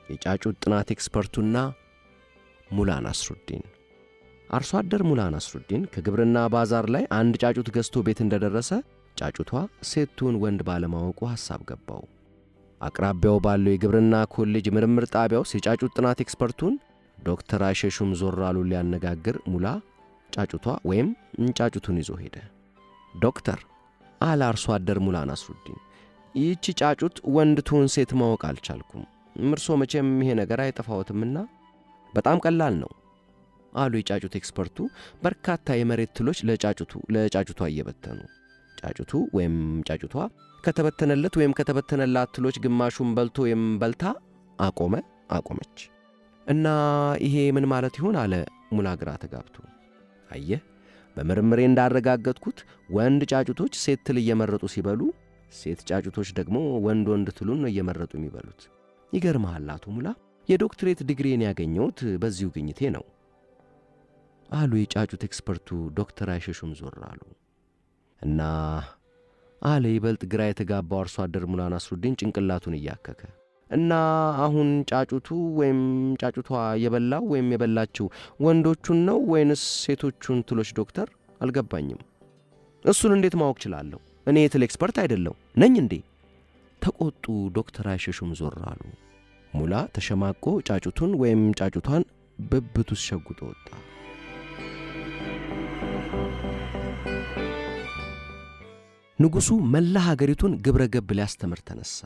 የጫጩት ጥናት ኤክስፐርቱና ሙላ ናስሩዲን። አርሶ አደር ሙላ ናስሩዲን ከግብርና ባዛር ላይ አንድ ጫጩት ገዝቶ ቤት እንደደረሰ ጫጩቷ ሴቱን ወንድ ባለማወቁ ሐሳብ ገባው። አቅራቢያው ባለው የግብርና ኮሌጅ ምርምር ጣቢያ ውስጥ የጫጩት ጥናት ኤክስፐርቱን ዶክተር አይሸሹም ዞር አሉ ሊያነጋግር ሙላ ጫጩቷ ወይም ጫጩቱን ይዞ ሄደ። ዶክተር አለ አርሶ አደር ሙላ ናስሩዲን፣ ይህቺ ጫጩት ወንድ ትሁን ሴት ማወቅ አልቻልኩም። እርሶ መቼም ይሄ ነገር አይጠፋዎትምና በጣም ቀላል ነው አሉ የጫጩት ኤክስፐርቱ በርካታ የመሬት ትሎች ለጫጩቱ ለጫጩቷ እየበተኑ። ጫጩቱ ወይም ጫጩቷ ከተበተነለት ወይም ከተበተነላት ትሎች ግማሹን በልቶ ወይም በልታ አቆመ አቆመች። እና ይሄ ምን ማለት ይሆን አለ ሙላ ግራ ተጋብቶ። አየህ በምርምሬ እንዳረጋገጥኩት ወንድ ጫጩቶች ሴት ትል እየመረጡ ሲበሉ፣ ሴት ጫጩቶች ደግሞ ወንድ ወንድ ትሉን ነው እየመረጡ የሚበሉት። ይገርምሃል አቶ ሙላ የዶክትሬት ዲግሪን ያገኘሁት በዚሁ ግኝቴ ነው አሉ የጫጩት ኤክስፐርቱ ዶክተር አይሸሹም ዞር አሉ። እና አለ ይበልጥ ግራ የተጋባው አርሶ አደር ሙላ ናስሩዲን ጭንቅላቱን እያከከ እና አሁን ጫጩቱ ወይም ጫጩቷ የበላው ወይም የበላችው ወንዶቹን ነው ወይንስ ሴቶቹን ትሎች ዶክተር? አልገባኝም። እሱን እንዴት ማወቅ ችላለሁ? እኔ የትል ኤክስፐርት አይደለሁ ነኝ እንዴ? ተቆጡ ዶክተር አይሸሹም ዞር አሉ። ሙላ ተሸማቆ ጫጩቱን ወይም ጫጩቷን ብብቱስ ሸጉጦ ወጣ። ንጉሡ መላ ሀገሪቱን ግብረ ገብ ሊያስተምር ተነሣ።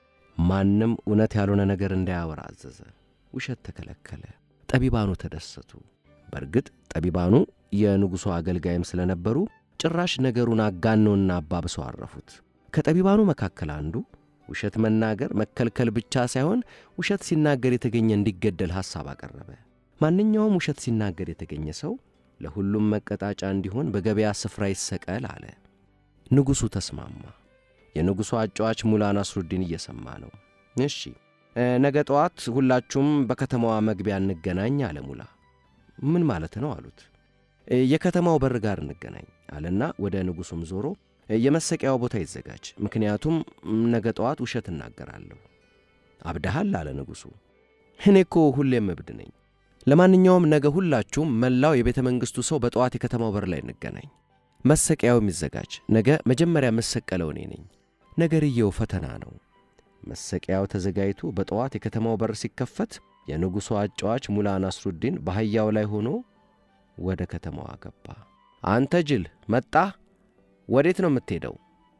ማንም እውነት ያልሆነ ነገር እንዳያወራ አዘዘ። ውሸት ተከለከለ። ጠቢባኑ ተደሰቱ። በእርግጥ ጠቢባኑ የንጉሡ አገልጋይም ስለነበሩ ጭራሽ ነገሩን አጋነውና አባብሰው አረፉት። ከጠቢባኑ መካከል አንዱ ውሸት መናገር መከልከል ብቻ ሳይሆን ውሸት ሲናገር የተገኘ እንዲገደል ሐሳብ አቀረበ። ማንኛውም ውሸት ሲናገር የተገኘ ሰው ለሁሉም መቀጣጫ እንዲሆን በገበያ ስፍራ ይሰቀል አለ። ንጉሡ ተስማማ። የንጉሡ አጫዋች ሙላ ናስሩዲን እየሰማ ነው። እሺ ነገ ጠዋት ሁላችሁም በከተማዋ መግቢያ እንገናኝ አለ ሙላ። ምን ማለት ነው አሉት። የከተማው በር ጋር እንገናኝ አለና ወደ ንጉሡም ዞሮ የመሰቂያው ቦታ ይዘጋጅ፣ ምክንያቱም ነገ ጠዋት ውሸት እናገራለሁ። አብደሃል አለ ንጉሡ። እኔ እኮ ሁሌም እብድ ነኝ። ለማንኛውም ነገ ሁላችሁም መላው የቤተ መንግሥቱ ሰው በጠዋት የከተማው በር ላይ እንገናኝ። መሰቂያው የሚዘጋጅ ነገ መጀመሪያ መሰቀለው እኔ ነኝ። ነገርየው ፈተና ነው። መሰቂያው ተዘጋጅቶ በጠዋት የከተማው በር ሲከፈት የንጉሡ አጫዋች ሙላ ናስሩዲን በአህያው ላይ ሆኖ ወደ ከተማዋ ገባ። አንተ ጅል መጣህ? ወዴት ነው የምትሄደው?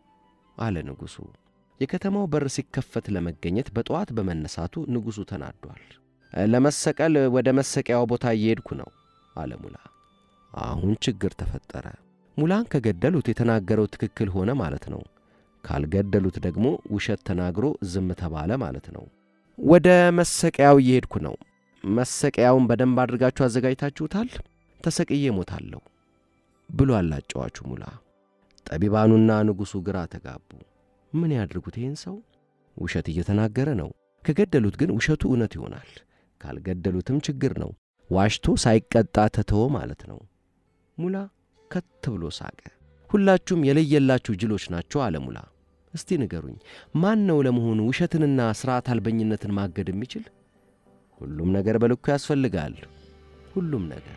አለ ንጉሡ። የከተማው በር ሲከፈት ለመገኘት በጠዋት በመነሳቱ ንጉሡ ተናዷል። ለመሰቀል ወደ መሰቂያው ቦታ እየሄድኩ ነው አለ ሙላ። አሁን ችግር ተፈጠረ። ሙላን ከገደሉት የተናገረው ትክክል ሆነ ማለት ነው። ካልገደሉት ደግሞ ውሸት ተናግሮ ዝም ተባለ ማለት ነው። ወደ መሰቀያው እየሄድኩ ነው። መሰቀያውን በደንብ አድርጋችሁ አዘጋጅታችሁታል? ተሰቅዬ ሞታለሁ ብሏል አጫዋቹ ሙላ። ጠቢባኑና ንጉሡ ግራ ተጋቡ። ምን ያድርጉት ይህን ሰው? ውሸት እየተናገረ ነው። ከገደሉት ግን ውሸቱ እውነት ይሆናል። ካልገደሉትም ችግር ነው። ዋሽቶ ሳይቀጣ ተተወ ማለት ነው። ሙላ ከት ብሎ ሳቀ። ሁላችሁም የለየላችሁ ጅሎች ናቸው አለ ሙላ። እስቲ ንገሩኝ፣ ማን ነው ለመሆኑ ውሸትንና ሥርዓት አልበኝነትን ማገድ የሚችል? ሁሉም ነገር በልኩ ያስፈልጋል። ሁሉም ነገር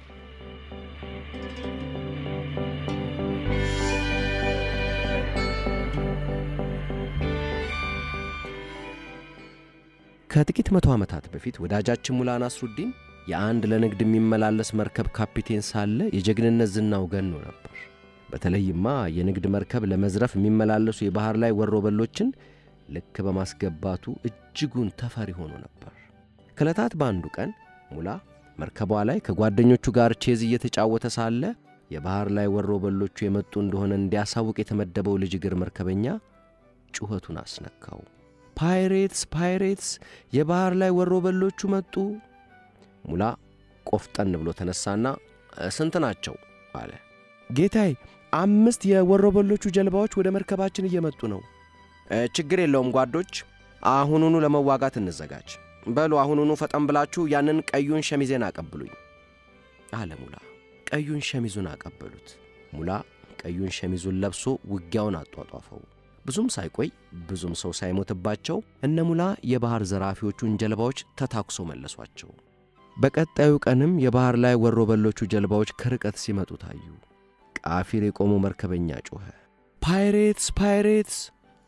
ከጥቂት መቶ ዓመታት በፊት ወዳጃችን ሙላ ናስሩዲን የአንድ ለንግድ የሚመላለስ መርከብ ካፒቴን ሳለ የጀግንነት ዝናው ገኖ ነበር። በተለይማ የንግድ መርከብ ለመዝረፍ የሚመላለሱ የባሕር ላይ ወሮበሎችን ልክ በማስገባቱ እጅጉን ተፈሪ ሆኖ ነበር። ከዕለታት በአንዱ ቀን ሙላ መርከቧ ላይ ከጓደኞቹ ጋር ቼዝ እየተጫወተ ሳለ የባሕር ላይ ወሮበሎቹ የመጡ እንደሆነ እንዲያሳውቅ የተመደበው ልጅ እግር መርከበኛ ጩኸቱን አስነካው። ፓይሬትስ ፓይሬትስ! የባሕር ላይ ወሮበሎቹ መጡ! ሙላ ቆፍጠን ብሎ ተነሳና ስንት ናቸው አለ። ጌታዬ፣ አምስት የወሮበሎቹ ጀልባዎች ወደ መርከባችን እየመጡ ነው። ችግር የለውም ጓዶች፣ አሁኑኑ ለመዋጋት እንዘጋጅ። በሉ አሁኑኑ ፈጠን ብላችሁ ያንን ቀዩን ሸሚዜን አቀብሉኝ አለ ሙላ። ቀዩን ሸሚዙን አቀበሉት። ሙላ ቀዩን ሸሚዙን ለብሶ ውጊያውን አጧጧፈው። ብዙም ሳይቆይ ብዙም ሰው ሳይሞትባቸው እነ ሙላ የባሕር ዘራፊዎቹን ጀልባዎች ተታኩሶ መለሷቸው። በቀጣዩ ቀንም የባሕር ላይ ወሮበሎቹ ጀልባዎች ከርቀት ሲመጡ ታዩ። ቃፊር የቆመው መርከበኛ ጮኸ፣ ፓይሬትስ ፓይሬትስ!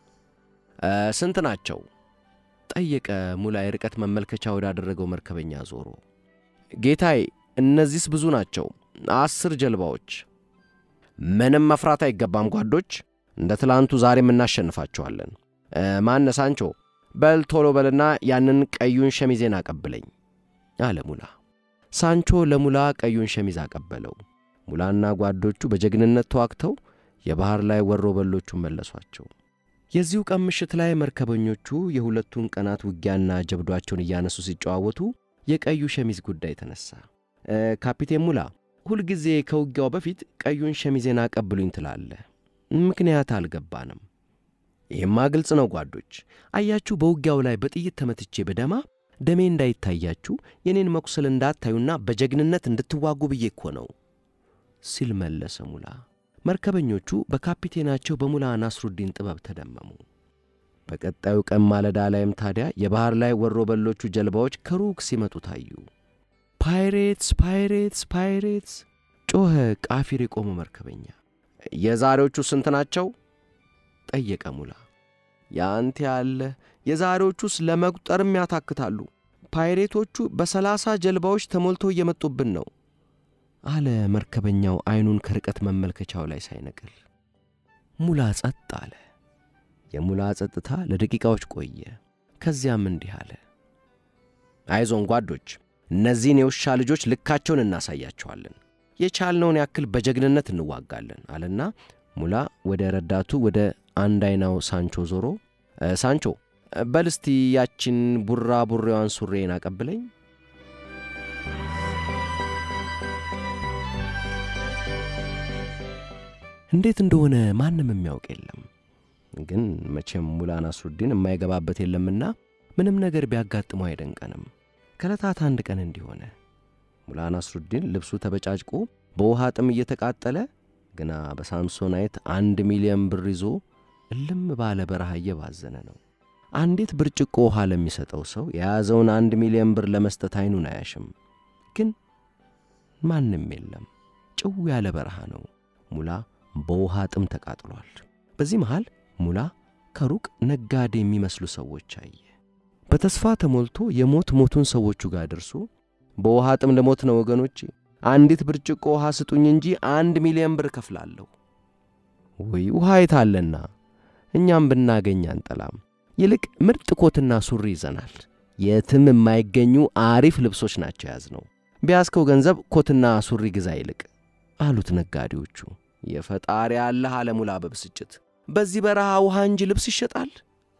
ስንት ናቸው? ጠየቀ ሙላ የርቀት መመልከቻ ወዳደረገው መርከበኛ ዞሮ። ጌታዬ፣ እነዚህስ ብዙ ናቸው፣ አስር ጀልባዎች። ምንም መፍራት አይገባም ጓዶች፣ እንደ ትላንቱ ዛሬም እናሸንፋቸዋለን። ማነ ሳንቾ፣ በል ቶሎ በልና ያንን ቀዩን ሸሚዜን አቀብለኝ አለ ሙላ። ሳንቾ ለሙላ ቀዩን ሸሚዝ አቀበለው። ሙላና ጓዶቹ በጀግንነት ተዋግተው የባሕር ላይ ወሮ በሎቹን መለሷቸው። የዚሁ ቀን ምሽት ላይ መርከበኞቹ የሁለቱን ቀናት ውጊያና ጀብዷቸውን እያነሱ ሲጨዋወቱ የቀዩ ሸሚዝ ጉዳይ ተነሳ። ካፒቴን ሙላ፣ ሁልጊዜ ከውጊያው በፊት ቀዩን ሸሚዜን አቀብሉኝ ትላለህ። ምክንያት አልገባንም። ይህማ ግልጽ ነው ጓዶች። አያችሁ፣ በውጊያው ላይ በጥይት ተመትቼ በደማ ደሜ እንዳይታያችሁ የኔን መቁሰል እንዳታዩና በጀግንነት እንድትዋጉ ብዬ እኮ ነው ሲል መለሰ ሙላ። መርከበኞቹ በካፒቴናቸው በሙላ ናስሩዲን ጥበብ ተደመሙ። በቀጣዩ ቀን ማለዳ ላይም ታዲያ የባሕር ላይ ወሮ በሎቹ ጀልባዎች ከሩቅ ሲመጡ ታዩ። ፓይሬትስ ፓይሬትስ ፓይሬትስ ጮኸ ቃፊር የቆመው መርከበኛ። የዛሬዎቹ ስንት ናቸው? ጠየቀ ሙላ። ያንተ ያለ የዛሬዎቹስ ለመቁጠርም ያታክታሉ። ፓይሬቶቹ በሰላሳ ጀልባዎች ተሞልተው እየመጡብን ነው አለ መርከበኛው ዐይኑን ከርቀት መመልከቻው ላይ ሳይነቅል። ሙላ ጸጥ አለ። የሙላ ጸጥታ ለደቂቃዎች ቆየ። ከዚያም እንዲህ አለ። አይዞን ጓዶች፣ እነዚህን የውሻ ልጆች ልካቸውን እናሳያቸዋለን። የቻልነውን ያክል በጀግንነት እንዋጋለን አለና ሙላ ወደ ረዳቱ ወደ አንድ አይናው ሳንቾ ዞሮ ሳንቾ በልስቲ ያችን ቡራ ቡሬዋን ሱሬን አቀብለኝ እንዴት እንደሆነ ማንም የሚያውቅ የለም። ግን መቼም ሙላ ናስሩዲን የማይገባበት የለምና ምንም ነገር ቢያጋጥመው አይደንቀንም። ከዕለታት አንድ ቀን እንዲሆነ ሙላ ናስሩዲን ልብሱ ተበጫጭቆ በውሃ ጥም እየተቃጠለ ግና በሳምሶናይት አንድ ሚሊዮን ብር ይዞ እልም ባለ በረሃ እየባዘነ ነው። አንዲት ብርጭቆ ውሃ ለሚሰጠው ሰው የያዘውን አንድ ሚሊዮን ብር ለመስጠት አይኑን አያሽም። ግን ማንም የለም። ጭው ያለ በረሃ ነው። ሙላ በውሃ ጥም ተቃጥሏል። በዚህ መሃል ሙላ ከሩቅ ነጋዴ የሚመስሉ ሰዎች አየ። በተስፋ ተሞልቶ የሞት ሞቱን ሰዎቹ ጋር ደርሶ በውሃ ጥም ለሞት ነው ወገኖቼ፣ አንዲት ብርጭቆ ውሃ ስጡኝ እንጂ አንድ ሚሊዮን ብር እከፍላለሁ። ወይ ውሃ የታለና እኛም ብናገኝ አንጠላም። ይልቅ ምርጥ ኮትና ሱሪ ይዘናል። የትም የማይገኙ አሪፍ ልብሶች ናቸው ያዝነው። ቢያዝከው ገንዘብ ኮትና ሱሪ ግዛ ይልቅ አሉት ነጋዴዎቹ። የፈጣሪ ያለህ አለ ሙላ በብስጭት። በዚህ በረሃ ውሃ እንጂ ልብስ ይሸጣል?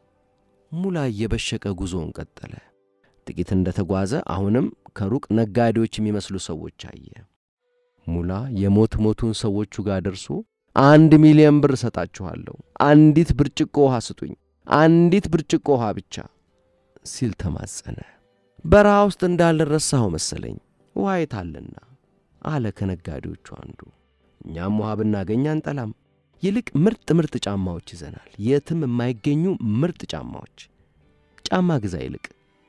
ሙላ እየበሸቀ ጉዞውን ቀጠለ። ጥቂት እንደ ተጓዘ አሁንም ከሩቅ ነጋዴዎች የሚመስሉ ሰዎች አየ። ሙላ የሞት ሞቱን ሰዎቹ ጋር ደርሶ አንድ ሚሊዮን ብር እሰጣችኋለሁ፣ አንዲት ብርጭቆ ውሃ ስጡኝ፣ አንዲት ብርጭቆ ውሃ ብቻ ሲል ተማጸነ። በረሃ ውስጥ እንዳልረሳኸው መሰለኝ ውሃ የታለና አለ ከነጋዴዎቹ አንዱ። እኛም ውሃ ብናገኝ አንጠላም። ይልቅ ምርጥ ምርጥ ጫማዎች ይዘናል፣ የትም የማይገኙ ምርጥ ጫማዎች። ጫማ ግዛ ይልቅ።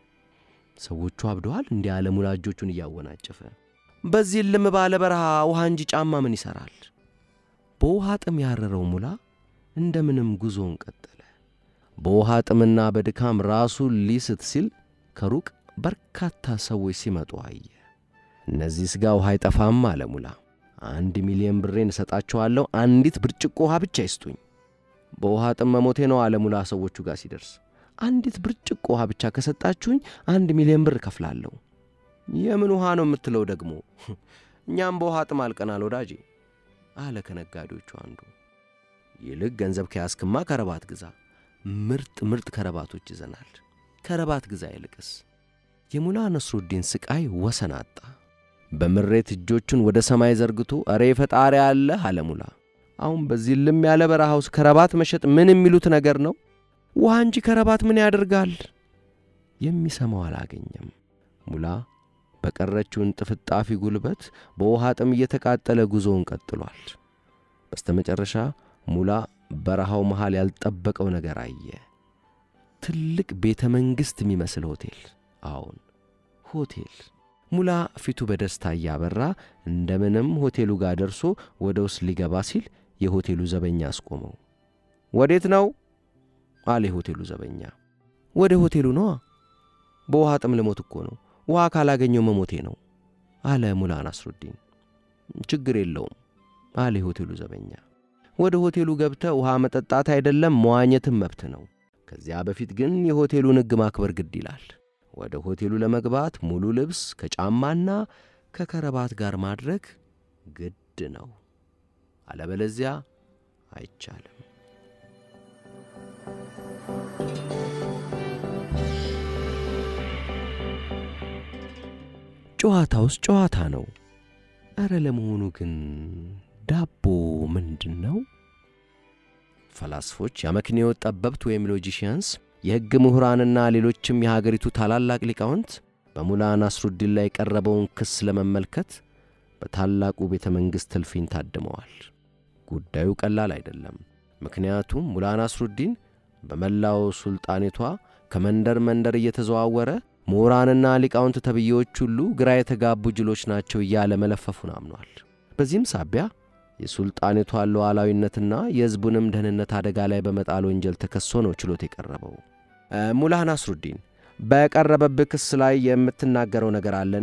ሰዎቹ አብደዋል። እንዲህ ያለ ሙላ እጆቹን እያወናጨፈ በዚህ ልም ባለ በረሃ ውሃ እንጂ ጫማ ምን ይሠራል? በውሃ ጥም ያረረው ሙላ እንደምንም ጉዞውን ቀጠለ። በውሃ ጥምና በድካም ራሱን ሊስት ሲል ከሩቅ በርካታ ሰዎች ሲመጡ አየ። እነዚህ ሥጋ ውሃ አይጠፋም አለ ሙላ። አንድ ሚሊዮን ብሬን እሰጣቸዋለሁ፣ አንዲት ብርጭቆ ውሃ ብቻ ይስጡኝ። በውሃ ጥም መሞቴ ነው አለ ሙላ ሰዎቹ ጋር ሲደርስ። አንዲት ብርጭቆ ውሃ ብቻ ከሰጣችሁኝ አንድ ሚሊዮን ብር እከፍላለሁ። የምን ውሃ ነው የምትለው ደግሞ? እኛም በውሃ ጥም አልቀናል ወዳጄ አለ ከነጋዴዎቹ አንዱ። ይልቅ ገንዘብ ከያዝክማ ከረባት ግዛ። ምርጥ ምርጥ ከረባቶች ይዘናል። ከረባት ግዛ ይልቅስ። የሙላ ነስሩዲን ስቃይ ወሰን አጣ። በምሬት እጆቹን ወደ ሰማይ ዘርግቶ እሬ ፈጣሪ አለ አለ ሙላ። አሁን በዚህ ልም ያለ በረሃ ውስጥ ከረባት መሸጥ ምን የሚሉት ነገር ነው? ውሃ እንጂ ከረባት ምን ያደርጋል? የሚሰማው አላገኘም። ሙላ በቀረችውን ጥፍጣፊ ጉልበት በውሃ ጥም እየተቃጠለ ጉዞውን ቀጥሏል። በስተመጨረሻ ሙላ በረሃው መሃል ያልጠበቀው ነገር አየ። ትልቅ ቤተ መንግሥት የሚመስል ሆቴል። አዎን ሆቴል። ሙላ ፊቱ በደስታ እያበራ እንደምንም ሆቴሉ ጋር ደርሶ ወደ ውስጥ ሊገባ ሲል የሆቴሉ ዘበኛ አስቆመው። ወዴት ነው አለ የሆቴሉ ዘበኛ። ወደ ሆቴሉ ነዋ። በውሃ ጥም ልሞት እኮ ነው። ውሃ ካላገኘው መሞቴ ነው አለ ሙላ ናስሩዲን። ችግር የለውም አለ የሆቴሉ ዘበኛ። ወደ ሆቴሉ ገብተ ውሃ መጠጣት አይደለም መዋኘትም መብት ነው። ከዚያ በፊት ግን የሆቴሉን ሕግ ማክበር ግድ ይላል። ወደ ሆቴሉ ለመግባት ሙሉ ልብስ ከጫማና ከከረባት ጋር ማድረግ ግድ ነው። አለበለዚያ አይቻልም። ጨዋታውስ ጨዋታ ነው። ኧረ ለመሆኑ ግን ዳቦ ምንድን ነው? ፈላስፎች፣ የአመክንዮ ጠበብት ወይም ሎጂሽያንስ፣ የሕግ ምሁራንና ሌሎችም የሀገሪቱ ታላላቅ ሊቃውንት በሙላ ናስሩዲን ላይ የቀረበውን ክስ ለመመልከት በታላቁ ቤተ መንግሥት እልፍኝ ታድመዋል። ጉዳዩ ቀላል አይደለም። ምክንያቱም ሙላ ናስሩዲን በመላው ሱልጣኔቷ ከመንደር መንደር እየተዘዋወረ ምሁራንና ሊቃውንት ተብዬዎች ሁሉ ግራ የተጋቡ ጅሎች ናቸው እያለ መለፈፉን አምኗል። በዚህም ሳቢያ የሱልጣኔቷን ሉዓላዊነትና የሕዝቡንም ደህንነት አደጋ ላይ በመጣል ወንጀል ተከሶ ነው ችሎት የቀረበው። ሙላ ናስሩዲን በቀረበብህ ክስ ላይ የምትናገረው ነገር አለን?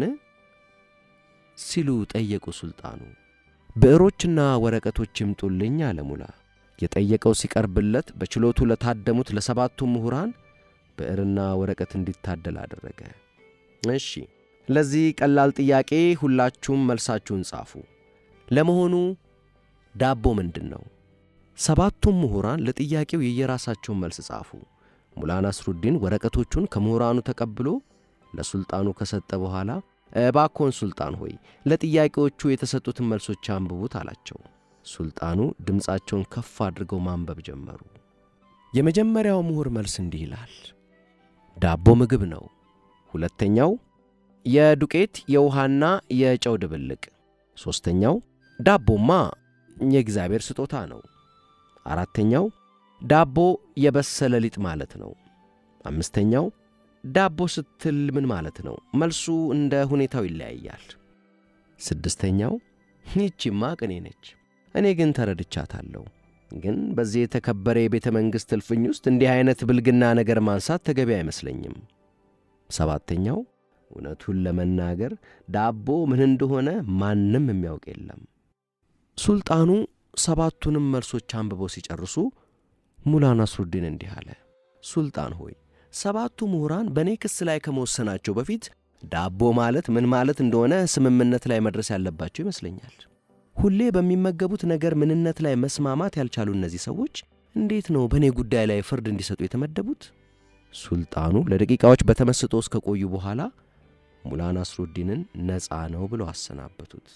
ሲሉ ጠየቁ ሱልጣኑ። ብዕሮችና ወረቀቶች ይምጡልኝ አለ ሙላ። የጠየቀው ሲቀርብለት በችሎቱ ለታደሙት ለሰባቱ ምሁራን ብዕርና ወረቀት እንዲታደል አደረገ። እሺ፣ ለዚህ ቀላል ጥያቄ ሁላችሁም መልሳችሁን ጻፉ። ለመሆኑ ዳቦ ምንድን ነው? ሰባቱም ምሁራን ለጥያቄው የየራሳቸውን መልስ ጻፉ። ሙላ ናስሩዲን ወረቀቶቹን ከምሁራኑ ተቀብሎ ለሱልጣኑ ከሰጠ በኋላ እባክዎን ሱልጣን ሆይ ለጥያቄዎቹ የተሰጡትን መልሶች አንብቡት አላቸው። ሱልጣኑ ድምፃቸውን ከፍ አድርገው ማንበብ ጀመሩ። የመጀመሪያው ምሁር መልስ እንዲህ ይላል። ዳቦ ምግብ ነው። ሁለተኛው የዱቄት የውሃና የጨው ድብልቅ። ሦስተኛው ዳቦማ የእግዚአብሔር ስጦታ ነው። አራተኛው ዳቦ የበሰለ ሊጥ ማለት ነው። አምስተኛው ዳቦ ስትል ምን ማለት ነው? መልሱ እንደ ሁኔታው ይለያያል። ስድስተኛው ይቺማ ቅኔ ነች፣ እኔ ግን ተረድቻታለሁ። ግን በዚህ የተከበረ የቤተ መንግሥት እልፍኝ ውስጥ እንዲህ ዐይነት ብልግና ነገር ማንሳት ተገቢ አይመስለኝም። ሰባተኛው እውነቱን ለመናገር ዳቦ ምን እንደሆነ ማንም የሚያውቅ የለም። ሱልጣኑ ሰባቱንም መልሶች አንብበው ሲጨርሱ ሙላ ናስሩዲን እንዲህ አለ። ሱልጣን ሆይ ሰባቱ ምሁራን በእኔ ክስ ላይ ከመወሰናቸው በፊት ዳቦ ማለት ምን ማለት እንደሆነ ስምምነት ላይ መድረስ ያለባቸው ይመስለኛል። ሁሌ በሚመገቡት ነገር ምንነት ላይ መስማማት ያልቻሉ እነዚህ ሰዎች እንዴት ነው በእኔ ጉዳይ ላይ ፍርድ እንዲሰጡ የተመደቡት? ሱልጣኑ ለደቂቃዎች በተመስጦ እስከ ቆዩ በኋላ ሙላ ናስሩዲንን ነፃ ነው ብለው አሰናበቱት።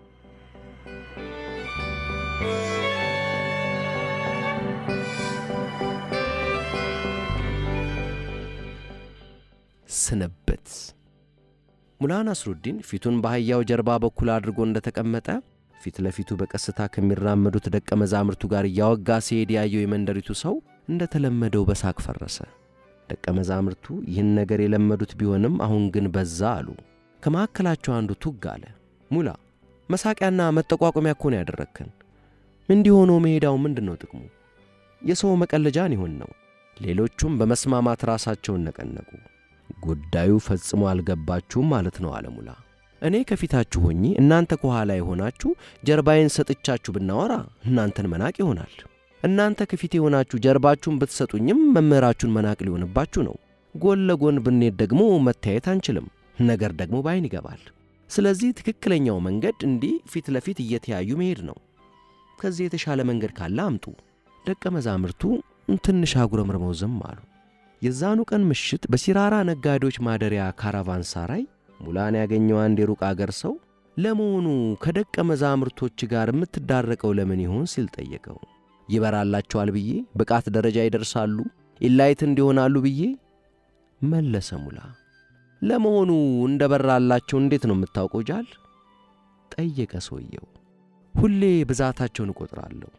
ስንብት። ሙላ ናስሩዲን ፊቱን በአህያው ጀርባ በኩል አድርጎ እንደተቀመጠ ፊት ለፊቱ በቀስታ ከሚራመዱት ደቀ መዛሙርቱ ጋር እያወጋ ሲሄድ ያየው የመንደሪቱ ሰው እንደተለመደው በሳቅ ፈረሰ። ደቀ መዛሙርቱ ይህን ነገር የለመዱት ቢሆንም አሁን ግን በዛ አሉ። ከመካከላቸው አንዱ ቱግ አለ። ሙላ መሳቂያና መጠቋቋሚያ እኮ ነው ያደረግከን። እንዲህ ሆኖ መሄዳው ምንድን ነው ጥቅሙ? የሰው መቀለጃን ይሆን ነው። ሌሎቹም በመስማማት ራሳቸውን ነቀነቁ። ጉዳዩ ፈጽሞ አልገባችሁም ማለት ነው አለ ሙላ። እኔ ከፊታችሁ ሆኜ እናንተ ከኋላ የሆናችሁ ጀርባዬን ሰጥቻችሁ ብናወራ እናንተን መናቅ ይሆናል። እናንተ ከፊቴ የሆናችሁ ጀርባችሁን ብትሰጡኝም መምህራችሁን መናቅ ሊሆንባችሁ ነው። ጎን ለጎን ብንሄድ ደግሞ መተያየት አንችልም፣ ነገር ደግሞ በዓይን ይገባል። ስለዚህ ትክክለኛው መንገድ እንዲህ ፊት ለፊት እየተያዩ መሄድ ነው። ከዚህ የተሻለ መንገድ ካለ አምጡ። ደቀ መዛሙርቱ ትንሽ አጉረምርመው ዝም አሉ። የዛኑ ቀን ምሽት በሲራራ ነጋዴዎች ማደሪያ ካራቫን ሳራይ ሙላን ያገኘው አንድ የሩቅ አገር ሰው ለመሆኑ ከደቀ መዛሙርቶች ጋር የምትዳረቀው ለምን ይሆን ሲል ጠየቀው። ይበራላቸዋል ብዬ ብቃት ደረጃ ይደርሳሉ ኢላይት እንዲሆናሉ ብዬ መለሰ ሙላ። ለመሆኑ እንደ በራላቸው እንዴት ነው የምታውቀው ጃል? ጠየቀ ሰውየው። ሁሌ ብዛታቸውን እቆጥራለሁ።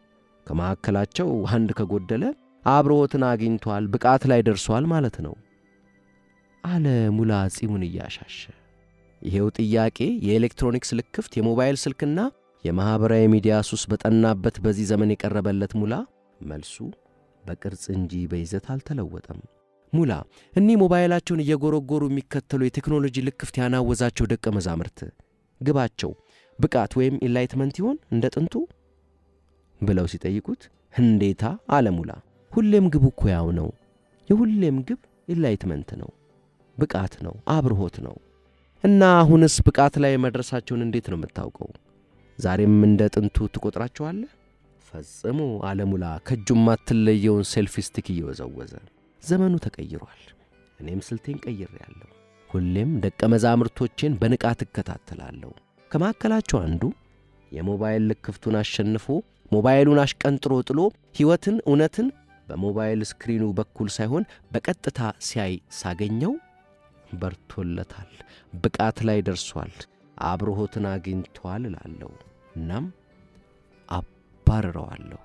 ከመካከላቸው አንድ ከጎደለ አብሮትን አግኝቷል፣ ብቃት ላይ ደርሷል ማለት ነው አለ ሙላ ጺሙን እያሻሸ። ይሄው ጥያቄ የኤሌክትሮኒክስ ልክፍት፣ የሞባይል ስልክና የማኅበራዊ ሚዲያ ሱስ በጠናበት በዚህ ዘመን የቀረበለት ሙላ መልሱ በቅርጽ እንጂ በይዘት አልተለወጠም። ሙላ እኒህ ሞባይላቸውን እየጎረጎሩ የሚከተሉ የቴክኖሎጂ ልክፍት ያናወዛቸው ደቀ መዛሙርት ግባቸው ብቃት ወይም ኢንላይትመንት ይሆን እንደ ጥንቱ ብለው ሲጠይቁት እንዴታ አለ ሙላ። ሁሌም ግቡ እኮ ያው ነው። የሁሌም ግብ ኢንላይትመንት ነው፣ ብቃት ነው፣ አብርሆት ነው። እና አሁንስ ብቃት ላይ መድረሳቸውን እንዴት ነው የምታውቀው? ዛሬም እንደ ጥንቱ ትቆጥራቸዋለህ? ፈጽሞ አለ ሙላ ከእጁም ማትለየውን ሴልፊ ስቲክ እየወዘወዘ። ዘመኑ ተቀይሯል። እኔም ስልቴን ቀይሬአለሁ። ሁሌም ደቀ መዛሙርቶቼን በንቃት እከታተላለሁ። ከመካከላቸው አንዱ የሞባይል ልክፍቱን አሸንፎ ሞባይሉን አሽቀንጥሮ ጥሎ ሕይወትን፣ እውነትን በሞባይል ስክሪኑ በኩል ሳይሆን በቀጥታ ሲያይ ሳገኘው በርቶለታል፣ ብቃት ላይ ደርሷል፣ አብርሆትን አግኝቷል እላለሁ። እናም አባርረዋለሁ።